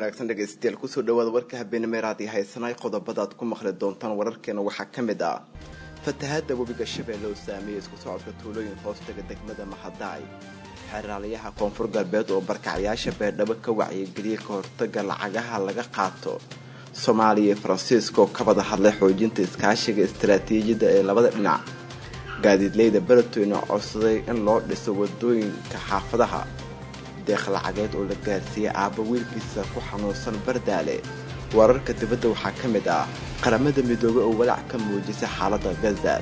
wanaagsan dhegaystayaal kusoo dhawaada warka habeenimo raad iyo haysanay qodobadaad ku maqli doontaan wararkeena waxaa ka mid ah fatahaada webiga shabeelle oo saameeyey isku socodka tuulooyin hoostaga degmada mahadaay xeraalayaha koonfur galbeed oo barkacyaasha beerdhabo ka wacyigeliyay ka hortaga lacagaha laga qaato soomaaliya iyo faransiiska oo ka wada hadlay xoojinta iskaashiga istaraatiijiyadda ee labada dhinac gaadiidleyda beledweyne codsaday in loo dhiso wadooyinka xaafadaha deeq lacageed oo la gaarsiiyey aabba wiilkiisa ku xanuunsan bardaale wararka dibadda waxaa ka mid ah qaramada midoobey oo walaac ka muujisay xaaladda gaza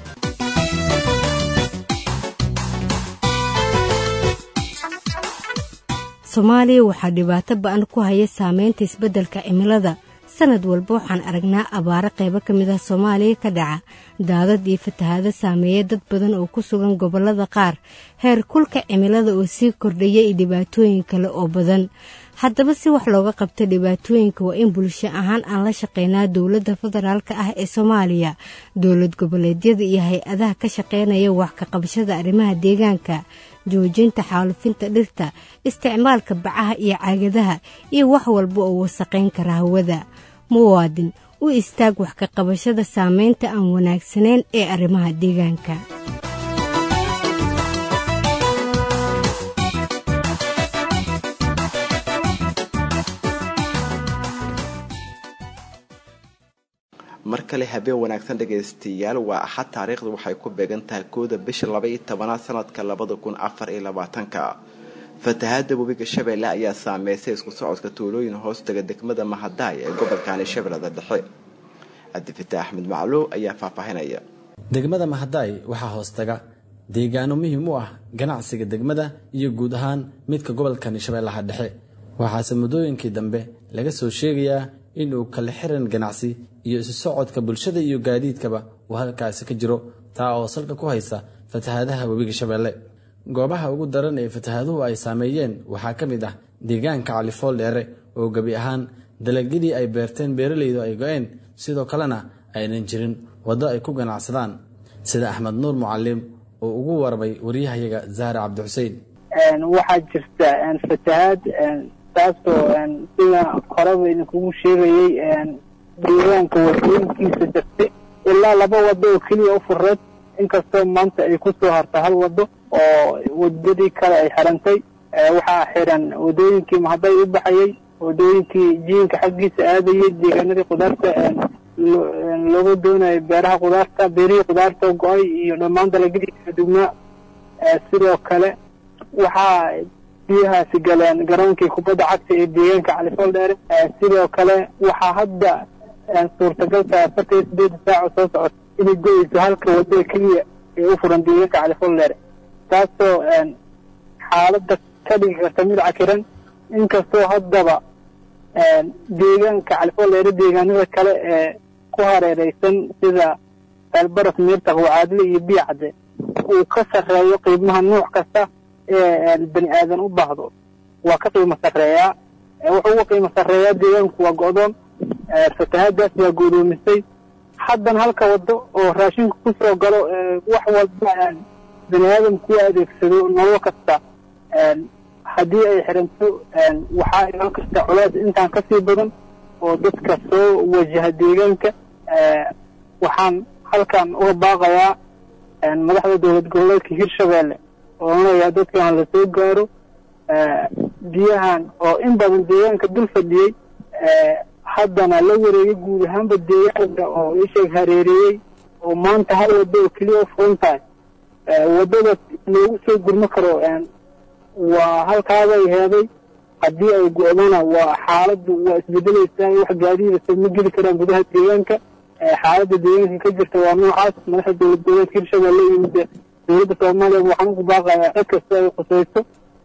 soomaaliya waxaa dhibaato ba-an ku haya saameynta isbeddelka cimilada sanad walba waxaan aragnaa abaaro qaybo ka mid ah soomaaliya ka dhaca daadad iyo fatahaado saameeya dad badan oo ku sugan gobollada qaar heer kulka cimilada oo sii kordhaya iyo dhibaatooyin kale oo badan haddaba si wax looga qabto dhibaatooyinka waa in bulsho ahaan aan la shaqeynaa dowladda federaalka ah ee soomaaliya dowlad goboleedyada iyo hay-adaha ka shaqeynaya wax ka qabashada arrimaha deegaanka joojinta xaalufinta dhirta isticmaalka bacaha iyo caagadaha iyo wax walba oo wasaqayn kara hawada muwaadin u istaag wax ka qabashada saameynta aan wanaagsanayn ee arrimaha deegaanka mar kale habeen wanaagsan dhagaystayaal waa axad taariikhdu waxay ku beegan tahay kooda bisha laba-iyo tobanaad sanadka labada kun afar iyo labaatanka fatahaada webiga shabeelle ayaa saameysay isku socodka tuulooyin hoostaga degmada mahadaay ee gobolkani shabeellada dhexe cabdifitaax axmed macluw ayaa faahfaahinaya degmada mahadaay waxaa hoostaga deegaano muhiim u ah ganacsiga degmada iyo guud ahaan midka gobolkani shabeellaha dhexe waxaase muddooyinkii dambe laga soo sheegayaa inuu kala xiran ganacsi iyo isu socodka bulshada iyo gaadiidkaba uu halkaasi ka jiro taa oo salka ku haysa fatahaadaha webiga shabeelle goobaha ugu daran ee fatahaaduhu ay saameeyeen waxaa ka mid ah deegaanka califool dheere oo gebi ahaan dalagyadii ay beerteen beeralaydu ay go-een sidoo kalena aynan jirin waddo ay ku ganacsadaan sida axmed nuur mucalim oo ugu warmay waryahayaga zahra cabdixuseen waxaa jirta fatahaad taasoo sida horeba idinkugu sheegayey deegaanka wadooyinkiisa jirtay ilaa laba wado oo keliya u fureed inkastoo maanta ay ku soo harta hal wado oo wadadii kale ay xirantay waxaa xiran wadooyinkii mahaday u baxayey wadooyinkii jiinka xaggiisa aadayey deegaanadii qudaarta looga doonayo beeraha qudaarta beerihii qudaarta go-ay iyo dhammaan dalagyadii kala dugnaa sidoo kale waxaa biyahaasi galeen garoonkii kubadda cagta ee deegaanka califool dheere sidoo kale waxaa hadda suurtagal tahay afartan iyo sideeda saaco soo socota inay go-eyso halka wadada keliya ee u furan deegaanka califool dheere taasoo xaaladda ka dhigi karta mid cakiran inkastoo haddaba deegaanka califool dheere deegaanada kale ee ku hareereysan sida elbaras miirtaq wacaadle iyo biyacde uu ka sarreeyo qiimaha nuuc kasta ee bani aadan u baahdo waa ka qiimo sarreeyaa wuxuu uga qiimo sarreeyaa deegaanku waa go-doon fatahaadaas waa goodoomisay haddan halka wado oo raashinku ku soo galo wax walba bani aadamku u adeegsado nolol kasta haddii ay xiranto waxaa iman karta culays intaan kasii badan oo dadka soo wajaha deegaanka waxaan halkan uga baaqayaa madaxda dowlad goboleedka hirshabeelle oo leeyahay dadkan la soo gaaro biyahan oo in badan deegaanka dul fadhiyey haddana la wareegay guud ahaanba deegaanka oo isheeg hareereeyey oo maanta hal wado oo keliya u furan tahay waddada loogu soo gurmo karo waa halkaabay heeday haddii ay go-dana waa xaaladdu waa isbedelaysaa wax gaadiidasa ma geli karaan gudaha deegaanka xaaladda deegaanka ka jirta waa noocaas madaxda dowlad goboleedka hirshabelle iyo dowladda soomaaliya waxaan ugu baaqayaa cid kasta ay khusayso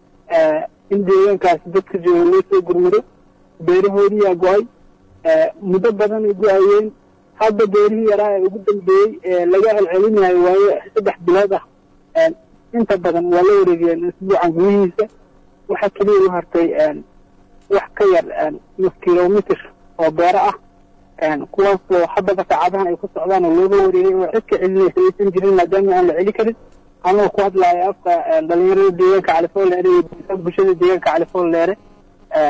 in deegaankaasi dadka jooga loo soo gurmado beerahoodiyaa go-ay muddo badan ay go-ayeen hadda beerihii yaraa ee ugu dambeeyey ee laga celcelinayo waayo saddex bilood ah inta badan waa la wareegeen isbuucan gudihiisa waxaa keliya u hartay wax ka yar nus kilomitr oo beero ah kuwaasoo haddaba saacadahan ay ku socdaan oo looga wareegay oo cid ka celinaysa aysan jirin maadaama aan la celi karin anoo ku hadlaayo afka dhalinyarada deegaanka califool leere iyo bulshada deegaanka califool leere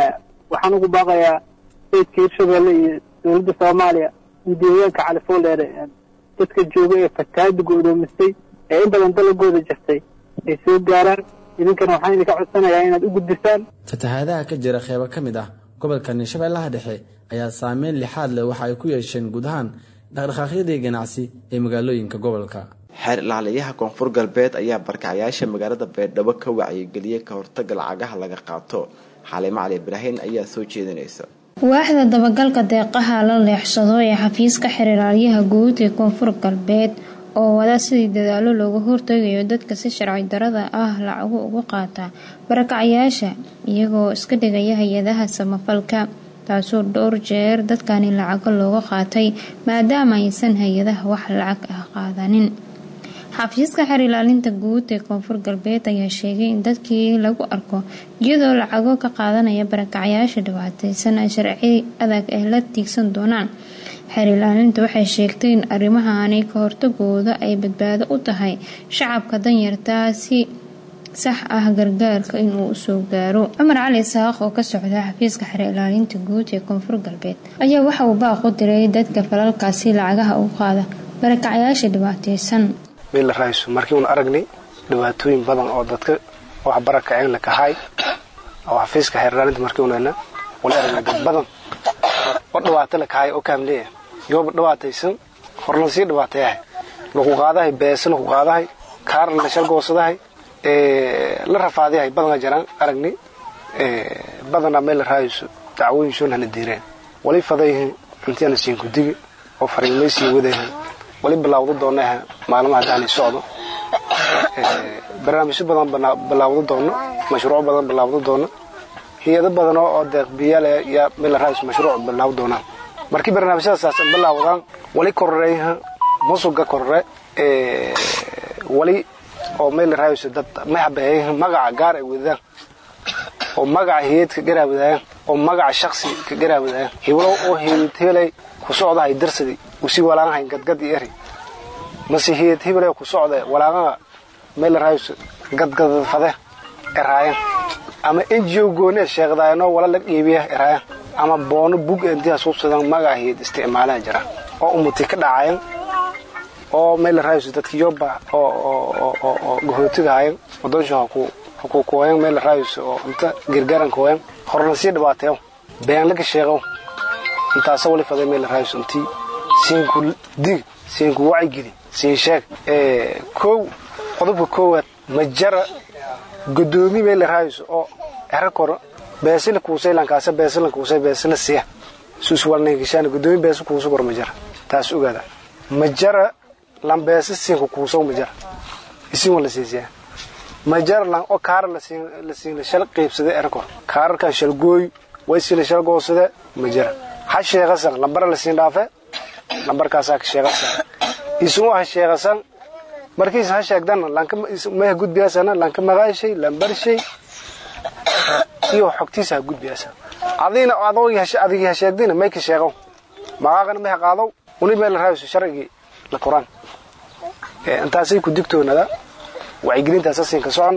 waxaan ugu baaqayaa staydka hirshabelle iyo dowladda soomaaliya iyo deegaanka califoldheere dadka jooga ee fatahaada go'doomistay ee in badan dalagooda jirtay ay soo gaaraan idinkana waxaan idinka codsanayaa inaad u gudbisaan fatahaadaha ka jira qeybo ka mid ah gobolkani shabeellaha dhexe ayaa saameyn lixaad leh waxa ay ku yeesheen guud ahaan dhaqdhaqaaqyadii ganacsi ee magaalooyinka gobolka xeer ilaaliyaha koonfur galbeed ayaa barkacyaasha magaalada beerdhabo ka wacyigeliyey ka hortaga lacagaha laga qaato xalimo cali ibraahin ayaa soo jeedinaysa waaxda dabagalka deeqaha la leexsado ee xafiiska xeerlaaliyaha guud ee koonfur galbeed oo wada sidii dadaalo looga hortagayo dadka si sharci darada ah lacagu uga qaata barakacyaasha iyagoo iska dhigaya hay-adaha samafalka taasoo dhowr jeer dadkani lacago looga qaatay maadaama aysan hay-adaha wax lacag ah qaadanin xafiiska xeer ilaalinta guud ee koonfur galbeed ayaa sheegay in dadkii lagu arko iyadoo lacago ka qaadanaya barakacyaasha dhibaateysan ay sharci adag ah la tiigsan doonaan xeer ilaalinta waxay sheegtay in arrimahaani ka hortagooda ay badbaado u tahay shacabka danyartaa si sax ah gargaarka inuu usoo gaaro cumar cali isaaq oo ka socda xafiiska xeer ilaalinta guud ee koonfur galbeed ayaa waxa uu baaq u diray dadka falalkaasi lacagaha u qaada barakacyaasha dhibaateysan meel la raayso markii uun aragnay dhibaatooyin badan oo dadka wax barakaceen la kahay oo xafiiska xeerlaalinta markii uunana wala aragnay dad badan oo dhibaato la kahay oo kaamleeya yooba dhibaataysan horlan sii dhibaateeyahay laku qaadahay beese laku qaadahay kaarla la shargoosadahay la rafaadayahay badana jaraan aragnay badana meel la raayso dacwooyin shoon hana diireen wali fadayhin intiana siin kudigi oo fariimaysii wadayahan wali bilaawdo doonaha maalmaha daani socdo barnaamijyo badan bilaawdo doono mashruuc badan bilaawdo doono hay-ado badan oo deeqbiyaal yaa meel raayis mashruuc bilaaw doonaan markii barnaamijyadaas bilaawdaan wali kororeeyaha musuga korore wali oo meel raayis dad maxabeeyaha magaca gaar ay wadaan oo magaca hay-ad ka garaawadaayaan oo magaca shaksi ka garaawadaayaan hiblo oo hay-ad helay ku socdahay darsadi usi walaanahay gadgad iyo eri mase hiyad hible ku socda walaaqaha meel raayus gadgad fade eraayan ama ngo goone sheeqdaayano wala la dhiibiya eraayan ama boono bug intiha suubsadan magaca hiyad isticmaalaha jira oo umuti ka dhacayan oo meel raayus dadki yoba oo gahootigaayan wadonsha ku kooyan meel raayus oo inta gargaaran kooyan horna sii dhibaateeyo been laga sheeqo intaasa wali faday meel raayus intii siinku dig siinku wacigeli siin sheeg kow qodobka koowaad majara godoomi meel raayus oo ero koro beesila kuusay lankaasa beesila kuusay beesila siya suus walneenkishaan godoomi beesa kuusa kor majara taas ogaada majara lan beesa siinku kuusaw majara isin wala siisiyaa majara lan oo kaara la siin la shal qaybsada ero koro kaararkan shalgooy waysi la shal goosada majara ha sheeqasan lambara la siin dhaafe lambarkaasaa ka sheeqasan isugu ha sheeqasan markiis ha sheegdana lankamaya gudbiyaasana lanka magaashay lambarshay iyo xogtiisa ha gudbiyaasa adina adigii ha sheegdina may ka sheeqow magaaqana may ha qaadow uni meel raayso sharcigii la koraan intaasay ku digtoonada wacyigelintaasa siin ka socon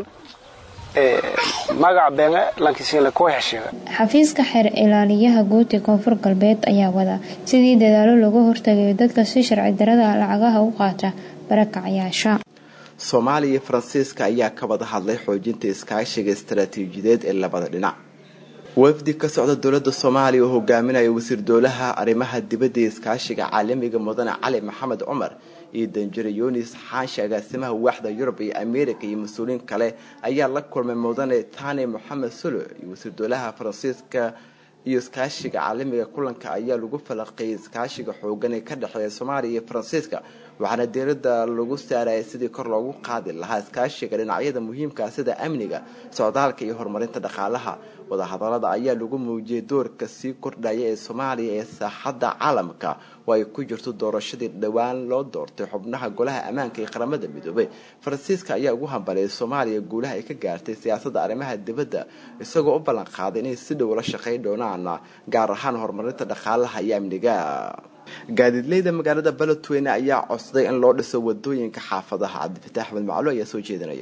magaca beenge lankisiinle kooy ha sheega xafiiska xeer ilaaliyaha guud ee koonfur galbeed ayaa wada sidii dadaalo looga hortagayo dadka si sharci darada lacagaha u qaata barakacyaasha soomaaliya iyo faransiiska ayaa ka wada hadlay xoojinta iskaashiga istaraatiijiyadeed ee labada dhinac wafdi ka socda dowladda soomaaliya oo hogaaminaya wasiir dowlaha arrimaha dibadda iyo iskaashiga caalamiga mudane cali maxamed cumar iyo danjire yunis xaashi agaasimaha waaxda yurub iyo america iyo mas-uuliyiin kale ayaa la kulmay mudane tani moxamed sulo iyo wasiir dowlaha faransiiska iyo iskaashiga caalamiga kulanka ayaa lagu falaqeeyay iskaashiga xoogan ee ka dhexeeya soomaaliya iyo faransiiska waxaana diirada lagu saarayay sidii kor loogu qaadi lahaa iskaashiga dhinacyada muhiimkaa sida amniga socdaalka iyo horumarinta dhaqaalaha wadahadalada ayaa lagu muujiyay doorka sii kordhaya ee soomaaliya ee saaxadda caalamka oo ay ku jirto doorashadii dhowaan loo doortay xubnaha golaha ammaanka ee qaramada midoobay faransiiska ayaa ugu hambaliyay soomaaliya guulaha ay ka gaartay siyaasadda arrimaha dibadda isagoo u ballan qaaday inay si dhow la shaqayn doonaan gaar ahaan horumarinta dhaqaalaha iyo amniga gaadiidleyda magaalada baletweyne ayaa codsaday in loo dhiso wadooyinka xaafadaha cabdifataax axmed maclo ayaa soo jeedinaya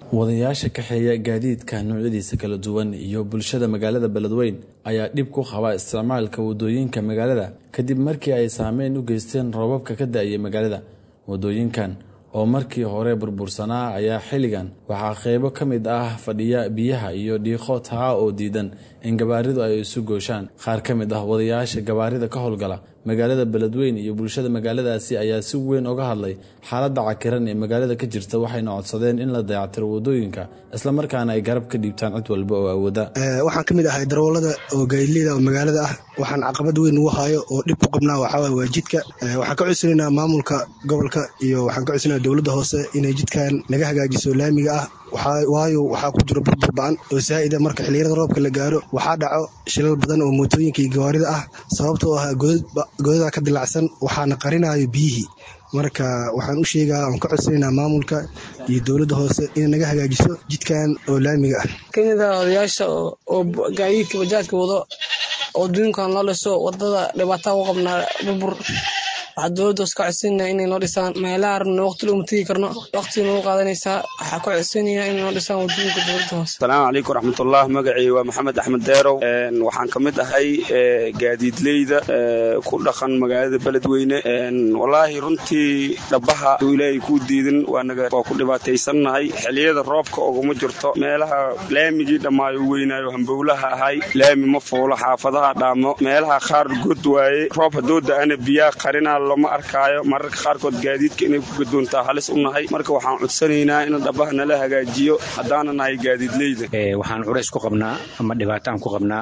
wadayaasha kaxeeya gaadiidka noocyadiisa kala duwan iyo bulshada magaalada beledweyn ayaa dhib ku qaba isticmaalka wadooyinka magaalada kadib markii ay saameyn u geysteen roobabka ka da-ayay magaalada wadooyinkan oo markii hore burbursanaa ayaa xilligan waxaa qeybo ka mid ah fadhiya biyaha iyo dhiiqo taa oo diidan in gabaaridu ay isu gooshaan qaar ka mid ah wadayaasha gabaarida ka howlgala magaalada beledweyn iyo bulshada magaaladaasi ayaa si weyn uga hadlay xaaladda cakiran ee magaalada ka jirta waxayna codsadeen in la dayactiro wadooyinka islamarkaana ay garab ka dhiibtaan cid walba oo awooda waxaan ka mid ahay darawalada oo gaadileyda oo magaalada ah waxaan caqabad weyn ugu hayo oo dhib ku qabnaa waxaawaye waa jidka waxaan ka codsanaynaa maamulka gobolka iyo waxaan ka codsanaynaa dowladda hoose inay jidkan naga hagaajiso laamiga ah waayo waxaa ku jiro burbur ba-an oo saa'ida marka xilliyada roobka la gaaro waxaa dhaco shilal badan oo mootooyinka iyo gawaarida ah sababtoo ah godada ka dilacsan waxaana qarinayo biyihii marka waxaan u sheegaa aan ka codsanaynaa maamulka iyo dowladda hoose inay naga hagaajiso jidkan oo laamiga ah kamid a odayaasha oo gaadiidka bajaajka wado oo duunkan loo dhiso wadada dhibaataa u qabnaa burbur waxaa dowladda hoos ka codsanayna inay noo dhisaan meelaha rabna waqti looma tegi karno waqti nagu qaadanaysaa waxaa ka codsanaya inay noo dhisaan wadooyinka dowladda hoose asalaamu calaykum raxmatullah magacii waa maxamed axmed deerow waxaan ka mid ahay gaadiidleyda ku dhaqan magaalada beledweyne wallaahi runtii dhabaha uu ilaahay kuu diidin waa ku dhibaataysannahay xilliyada roobka oguma jirto meelaha laamigii dhammaayo weynaayo hambowlaha ahay laami ma fuulo xaafadaha dhaamo meelaha qaar god waaye roob haddoo da-ana biyaa qarinaa lama arkaayo mararka qaarkood gaadiidka inay ku gadoontaa halis u nahay marka waxaan codsanaynaa in dhabaha nala hagaajiyo haddaana nahay gaadiidleyda waxaan culays ku qabnaa ama dhibaataan ku qabnaa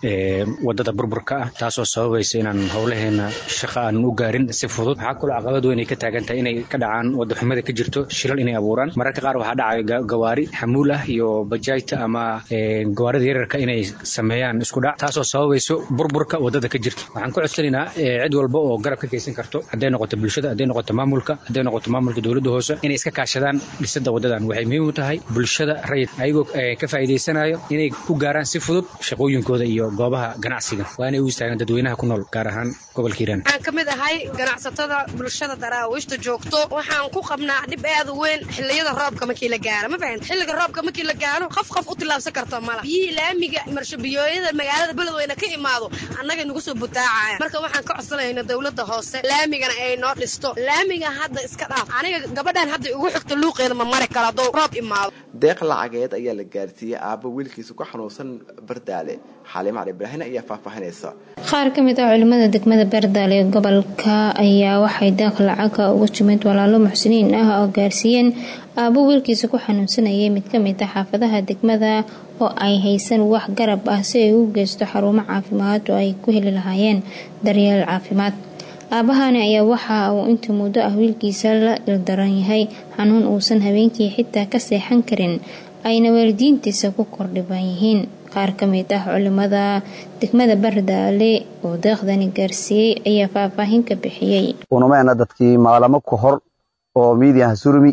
wadada burburka ah taasoo sababaysa inaan howlaheena shaqa aanan u gaarin si fudud waxaa kaloo caqabad weyn ay ka taagan tahay inay ka dhacaan wada xumada ka jirto shilal inay abuuraan mararka qaar waxaa dhacaya gawaari xamuul ah iyo bajaajta ama gawaarida yararka inay sameeyaan isku dhac taasoo sababayso burburka wadada ka jirta waxaan ku codsanaynaa cid walba oo garab ka geysan karto hadday noqoto bulshada hadday noqoto maamulka hadday noqoto maamulka dowladda hoose inay iska kaashadaan dhisada wadadan waxay muhiim u tahay bulshada rayid ayagoo ka faa'iidaysanayo inay ku gaaraan si fudud shaqooyinkooda iyo goobaha ganacsiga waa inay u istaagaan dadweynaha ku nool gaar ahaan gobolka hiiraan waxaan ka mid ahay ganacsatada bulshada daraawiishta joogto waxaan ku qabnaa dhib aad u weyn xilliyada roobka markii la gaaro ma fahan xilliga roobka markii la gaaro qof qof u tillaabsan karto mala biyihii laamiga marshobiyooyada magaalada beledweyne ka imaado annagay nagu soo butaacaya marka waxaan ka codsanayna dowladda hoose laamigana ay noo dhisto laamiga hadda iska dhaaf aniga gabadhan hadda igu xigta luuqeeda ma mari karo hadduu roob imaado deeq lacageed ayaa la gaarsiiyey aabbo wiilkiisa ku xanuunsan bardaale xaliim cali ibraahin ayaa faahfaahinaysa qaar ka mid ah culimada degmada bardaale ee gobolka ayaa waxay deeq lacaga uga timid walaalo muxsiniin ah oo gaarsiiyeen aabbo wiilkiisa ku xanuunsanayay mid ka mid ah xaafadaha degmada oo ay haysan wax garab ah si ay u geysto xarumo caafimaad oo ay ku heli lahaayeen daryeel caafimaad aabahani ayaa waxa uu inta muddo ah wiilkiisa la ildaran yahay xanuun uusan habeenkii xitaa ka seexan karin ayna waalidiintiisa ku kordhiban yihiin qaar ka mid ah culimada degmada bardaale oo deeqdani gaarsiiyey ayaa faahfaahin ka bixiyey unumeena dadkii maalamo ka hor oo miidiya hansurumi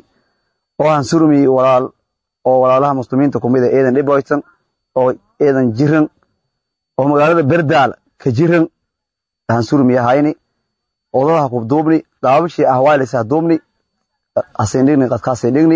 oo hansurumi walaal oo walaalaha muslimiinta kumid a eedan dhiboytan oo eedan jiran oo magaalada berdaal ka jiran hansurumi ahayni odadaha kubduubni daabashii ahwaalis haduubni hasindhigni qadkaasindhigni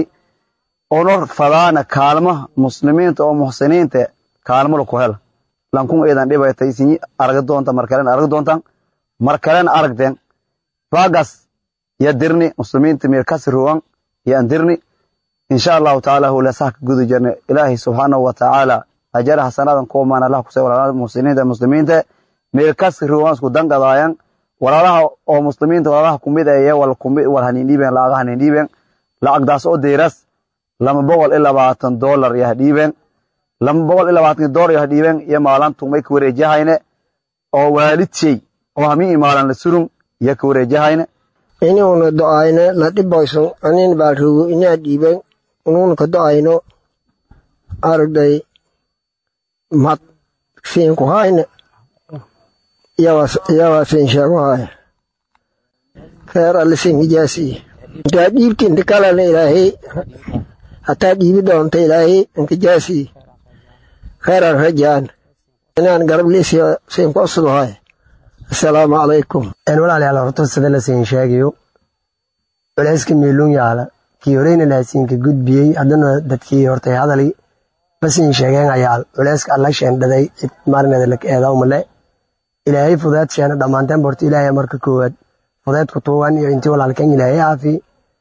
ono fadaana kaalmaha muslimiinta oo muxsiniinta kaalmada ku hel lankun eedan dhibaytay sinyi aragi doonta markalen aragi doontan markalen aragden bagas ya dirni muslimiinta mirkasi ruwan yan dirni insha allahu taala hulesaha ka gudu jirna ilaahi subxaanahu wa tacaala ajara hasanadan koomaan allah kusay walaalaha muslimiinta muslimiinta mirkasi ruwan isku dangadaayan walaalaha oo muslimiinta walaalaha kumid eye wal kumid wal hanindhiiben laaga hanindhiiben lacagdaas oo deeras lama boqol iyo labaatan dolar yah dhiiben lama boqol iyo labaatan dolar yah dhiiben iyo maalantu may ka wareejahayne oo waalidshey oo hami imaalan la surun iyo ka wareejahayne inuuna do'ayne na dhibayso anin baalrugo inaa dhiiben unuuna ka do'ayno arday mad fiinku hayne iyawaa fiin sheego haya reer alisin ijaasi intaa dhiibti inta kalena ilaahay hataa dhiibi doonta ilaahay inkijaasi khayran rajaan inaan garab liisiyo siinku usud haya assalaamu calaykum walaalayaal horta sida la siin sheegayo culayska miiluun yaala kii horeyna laasiinka gudbiyey haddana dadkii hortay hadalay basin sheegeen ayaa culeyska alla sheendhaday cid maarineeda laka eedaw male ilaahay fudeed sheena dhammaanteen borta ilaahay marka koowaad fudeedku tuugan iyo intii walaalkeen ilaahay aafi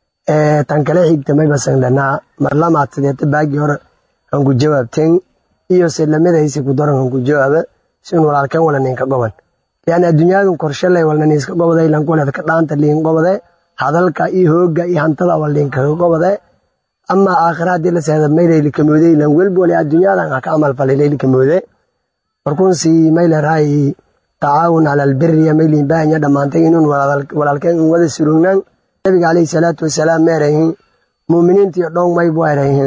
tan kale xigta may basan lanaa marlamaad sideeta baagii hore hanku jawaabteen iyo se lamadaysi ku daran hanku jawaaba sin walaalkeen wala ninka goban yani adduunyadun korshaley walna niiska gobaday lankuleed ka dhaanta liin gobade hadalka iyo hooga iyo hantada wal liinkaga gobade ama aakhira haddii la seeda mayleyli kamoode lan welbole adduunyadan ha ka amal falay leyli kamoode markuunsi mayleray tacaawun cala albiriya mayliin baahanya dhammaantay inun walaalkeen in wada surugnaan nabiga calayhi salaatu wasalaam meerahin muuminiintiyo dhong maybu erahin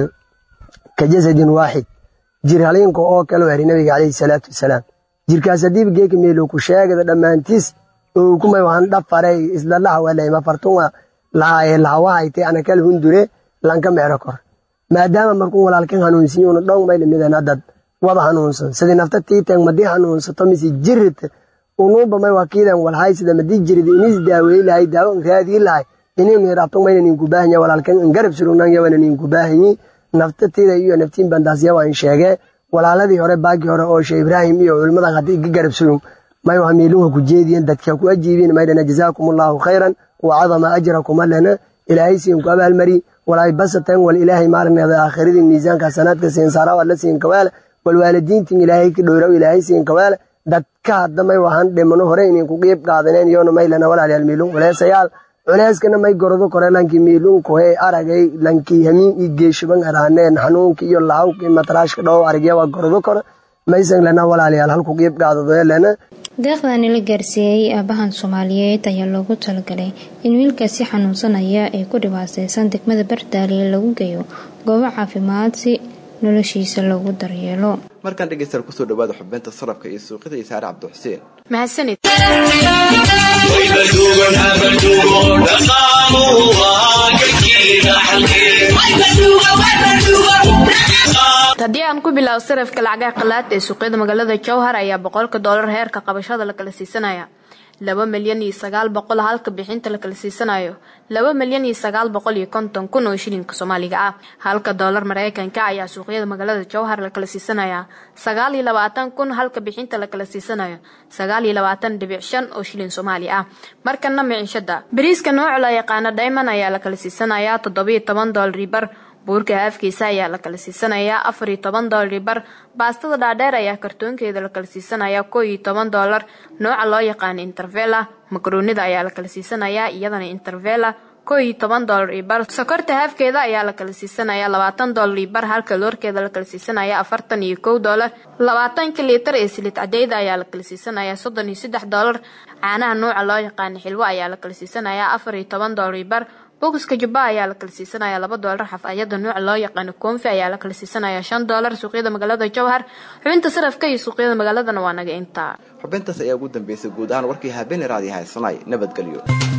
ka jasadin waaxid jir haliinka oo kale eri nabiga calayhi salaatu wasalaam jirkaas hadiiba geeka meelo ku sheegada dhammaantiis oo kumay wahan dhafaray isla lahawaleyma fartunga lahawahayte anakal hundure lanka meero kor maadaama markuu walaalkan hanuunsiyo una dhong may limidana dad wada hanuunsan sidii nafta tiiteen madii hanuunsato mise jirit unuuba may wakiidan walhaysida madii jirid inis daaweey lahay daawo raadii lahay inaynu yaraabto mayna ninku baahanya walaalkan in garab surugnan yawana ninku baahanyi nafta tiida iyo naftiin bandaasya waan sheegee walaaladii hore baagii hore oo shee ibraahim iyo culimmadan haddii iga garab surug may waa miiluha ku jeediyen dadka ku ajiibin maydhana jazaakum allaahu khayran wa cadama ajrakum allana ilaahay siin ku abaalmari walaay basateen wal ilaahay maarneeda aakhiradii miisaanka sanaadka siin saara wala siin kawaala wal waalidiintin ilaahay ka dhowraw ilaahay siin kawaala dadka hadda may wahan dhimano hore inin ku qiib qaadaneen iyoona maylana walaalyaal miilun culeesayaal culeyskana may gordo kore lankii miilunkohe aragay lankii hamiin ii geeshuban araaneen xanuunka iyo lahawka mataraashka dhow aragya waa gordo kore maysan lana walaalayaal halku qiib qaadado lana deeqdani la gaarsiiyey aabahan soomaaliyeed ayaa loogu talagalay in wiilkaasi xanuunsanaya ee ku dhibaateysan degmada bardaaliye lagu geeyo goobo caafimaad si noloshiisa loogu daryeelo markaan dhegeystayaal kusoo dhawaada xubinta sarafka iyo suuqyada iyo saare cabdixuseen mahadsanid haddii aan ku bilaabo sarafka lacagaha qalaad ee suuqyada magaalada jowhar ayaa boqolka doolar heerka qabashada la kala siisanaya laba milyan iyo sagaal boqol halka bixinta la kala siisanayo laba milyan iyo sagaal boqol iyo konton kun oo shilinka soomaaliga ah halka doolar mareykanka ayaa suuqyada magaalada jowhar la kala siisanaya sagaal iyo labaatan kun halka bixinta la kala siisanayo sagaal iyo labaatan dhibic shan oo shilin soomaali ah markana micishada bariiska nooca la yaqaano diamond ayaa la kala siisanaya toddobiyo toban doolar bar buurka haafkiisa ayaa la kala siisanayaa afar iyo toban doolar bar baastada dhaadheer ayaa kartoonkeeda la kala siisanayaa koo iyo toban doolar nooca loo yaqaano intervela makaroonida ayaa la kala siisanayaa iyadana intervela koo iyo toban doolar iyo bar sokorta haafkeeda ayaa la kala siisanayaa labaatan doolar iyo bar halka loorkeeda la kala siisanaya afartan iyo kow doolar labaatanka liitar ee silid cadeyda ayaa la kala siisanayaa soddon iyo saddex doolar caanaha nooca loo yaqaano xilwo ayaa la kala siisanayaa afar iyo toban doolar iyo bar bokiska jubba ayaa la kala siisanaya laba doolar xafayada nooca loo yaqaano koonfi ayaa la kala siisanaya shan doolar suuqyada magaalada jowhar xubinta sarafka iyo suuqyada magaaladana waa naga intaa xubintaas ayaa ugu dambeysay guud ahaan warkii habeeney raadi haysanay nabadgelyo